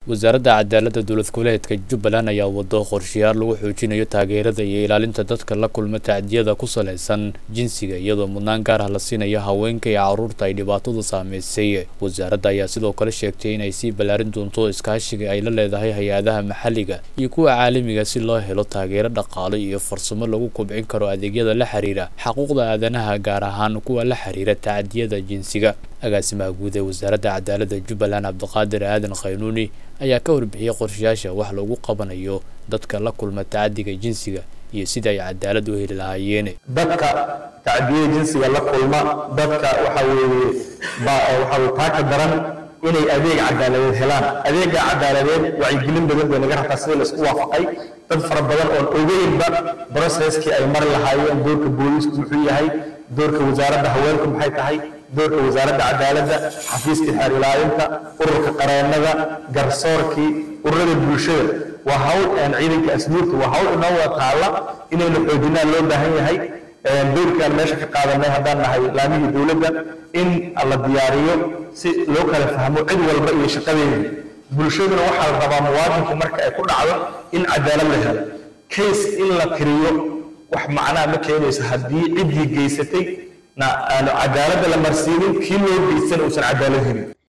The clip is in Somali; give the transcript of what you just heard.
wasaaradda cadaaladda dowlad goboleedka jubbaland ayaa wado qorshayaal lagu xoojinayo taageerada iyo ilaalinta dadka la kulma tacdiyada ku salaysan jinsiga iyadoo mudnaan gaar ah la siinayo haweenka iyo carruurta ay dhibaatadu saameysay wasaaradda ayaa sidoo kale sheegtay inay sii ballaarin doonto iskaashiga ay la leedahay hay-adaha maxalliga iyo kuwa caalamiga si loo helo taageero dhaqaale iyo farsamo lagu kobcin karo adeegyada la xiriira xaquuqda aadanaha gaar ahaan kuwa la xiriira tacdiyada jinsiga agaasimaha guud ee wasaaradda cadaaladda jubbaland cabdiqaadir aadan khaynuuni ayaa ka warbixiyey qorshayaasha wax lagu qabanayo dadka la kulma tacadiga jinsiga iyo sida ay cadaalad u heli lahaayeen dadka tacdiyada jinsiga la kulma dadka waxa weeye waxa weye taaka daran inay adeeg cadaaladeed helaan adeega cadaaladeed wacyigelin badan bay naga rabtaa sida laisku waafaqay dad fara badan oon ogeynba broceskii ay mari lahaayeen doorka booliisku muxuu yahay doorka wasaaradda haweenku maxay tahay doorka wasaaradda cadaaladda xafiiska xeer ilaalinta ururka qareennada garsoorkii ururada bulshada waa hawl aan ciidanka asluubta waa hawl inoo wada taalla inaynu xoojinaan loo baahan yahay doorkaan meesha ka qaadanay haddaan nahay laamihii dowladda in la diyaariyo si loo kala fahmo cid walba iyo shaqadeedii bulshaduna waxaa la rabaa muwaadinku marka ay ku dhacdo in cadaalad la helo case in la tiriyo wax macnaha ma keenayso haddii ciddii geysatay na aanu cadaaladda la marsiinin kii loo geysan uusan cadaalad helin